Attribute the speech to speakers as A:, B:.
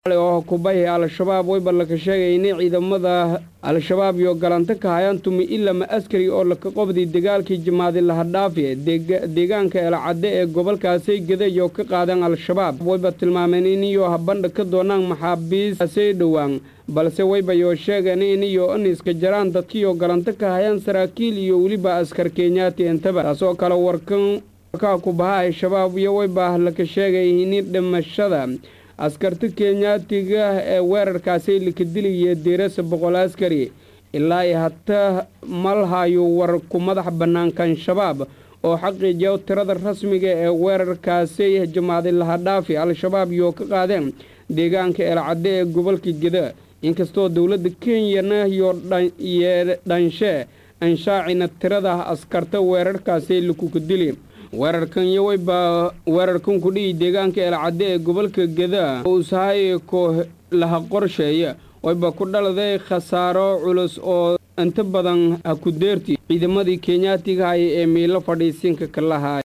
A: oo kubahi al-shabaab wayba laka sheegay inay ciidamada al-shabaab iyo galanto ka hayaan tumi ilama askari oo laka qobday dagaalkii jimaadi lahadhaafi deegaanka eelcadde ee gobolkaasay gedayo ka qaadeen al-shabaab wayba tilmaameen iniyo habandha ka doonaan maxaabiisasay dhowaan balse waybayoo sheegeen iniyo aniska jaraan dadkiioo galanto ka hayaan saraakiil iyo weliba askar kenyaati intaba taasoo kale warkan warkaa kubaha al-shabaab iyo wayba laka sheegay ini dhimashada askarta kenyaatiga ee weerarkaasay laka dilaya diirasa boqol askari ilaa i hata malhayo war ku madax bannaankan shabaab oo xaqiijiya tirada rasmiga ee weerarkaasay jamaaday lahadhaafi al-shabaab iyo ka qaadeen deegaanka eelcadde ee gobolka geda inkastoo dowladda kenyana iyo dhanshe anshaacina tirada askarta weerarkaasay lakuka dili weerarkan iyo wayba weerarkan ku dhihi deegaanka eelcadde ee gobolka geda usahay ko laha qorsheeya wayba ku dhaladay khasaaro culus oo inta badan ha ku deerti ciidamadii kenyaatiga haya ee miilo fadhiisinka ka lahaa